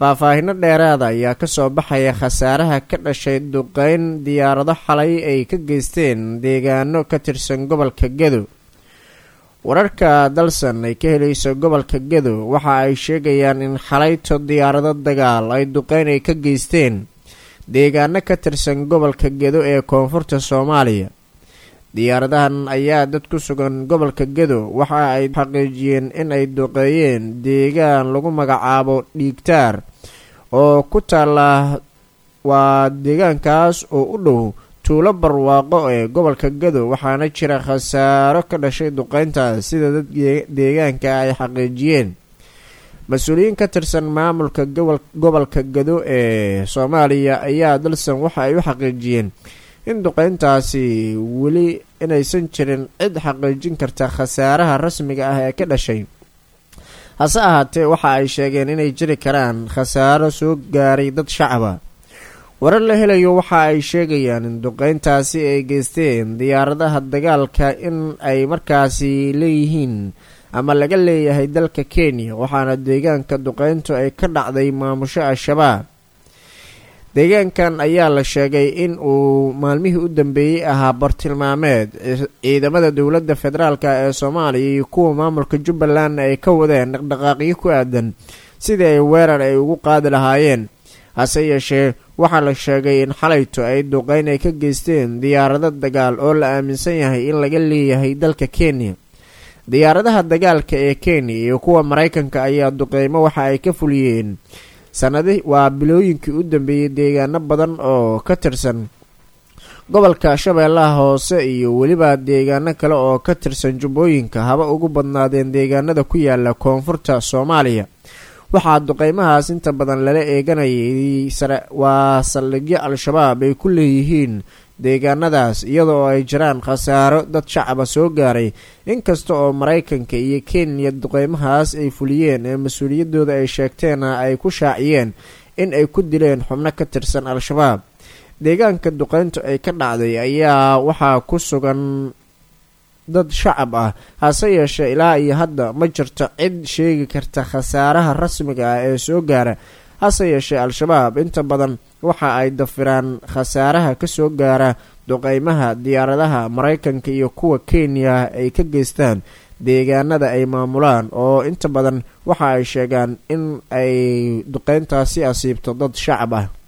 faahfaahino dheeraada ayaa kasoo baxaya khasaaraha ka dhashay duqeyn diyaarado xalay ay ka geysteen deegaano ka tirsan gobolka gedo wararka dalsan ay ka helayso gobolka gedo waxa ay sheegayaan in xalayto diyaarado dagaal ay duqeyn ay ka geysteen deegaano ka tirsan gobolka gedo ee koonfurta soomaaliya diyaaradahan ayaa dad ku sugan gobolka gedo waxa ay xaqiijiyeen in ay duqeeyeen deegaan lagu magacaabo dhiigtaar oo ku taala waa deegaankaas oo u dhow tuulo barwaaqo ee gobolka gedo waxaana jira khasaaro ka dhashay duqeyntaas sida dad deegaanka ay xaqiijiyeen mas-uuliyiin ka tirsan maamulka gobolka gedo ee soomaaliya ayaa dalsan waxa ay u xaqiijiyeen in duqeyntaasi weli inaysan jirin cid xaqiijin karta khasaaraha rasmiga ah ee ka dhashay hase ahaatee waxa ay sheegeen inay jiri karaan khasaaro soo gaaray dad shacaba warar la helayo waxa ay sheegayaan in duqeyntaasi ay geysteen diyaaradaha dagaalka in ay markaasi leeyihiin ama laga leeyahay dalka kenya waxaana deegaanka duqeyntu ay ka dhacday maamusho al-shabaab deegaankan ayaa la sheegay in uu maalmihii u dambeeyey ahaa bartilmaameed ciidamada dowladda federaalk ee soomaaliya iyo kuwa maamulka jubbaland ay ka wadeen dhaqdhaqaaqyo ku aadan sidii ay weerar ay ugu qaadi lahaayeen hase yeeshee waxaa la sheegay in xalayto ay duqeyn ay ka geysteen diyaarado dagaal oo la aaminsan yahay in laga leeyahay dalka kenya diyaaradaha dagaalka ee kenya iyo kuwa maraykanka ayaa duqeymo waxa ay ka fuliyeen sanadi waa bilooyinkii u dambeeyey deegaano badan oo ka tirsan gobolka shabeellaha hoose iyo weliba deegaano kale oo ka tirsan jubbooyinka haba ugu badnaadeen deegaanada ku yaala koonfurta soomaaliya waxaa duqeymahaas inta badan lala eeganayay waa saldhigyo al-shabaab ay ku leeyihiin deegaanadaas iyadoo ay jiraan khasaaro dad shacaba soo gaaray inkasta oo maraykanka iyo kenya duqeymahaas ay fuliyeen ee mas-uuliyaddooda ay sheegteena ay ku shaaciyeen in ay ku dileen xubno ka tirsan al-shabaab deegaanka duqeyntu ay ka dhacday ayaa waxaa ku sugan dad shacab ah hase yeeshee ilaa iyo hadda ma jirto cid sheegi karta khasaaraha rasmiga ah ee soo gaara hase yeeshee al-shabaab inta badan waxa ay dafiraan khasaaraha kasoo gaara duqeymaha diyaaradaha maraykanka iyo kuwa kenya ay ka geystaan deegaanada ay maamulaan oo inta badan waxa ay sheegaan in ay duqeyntaasi asiibto dad shacab ah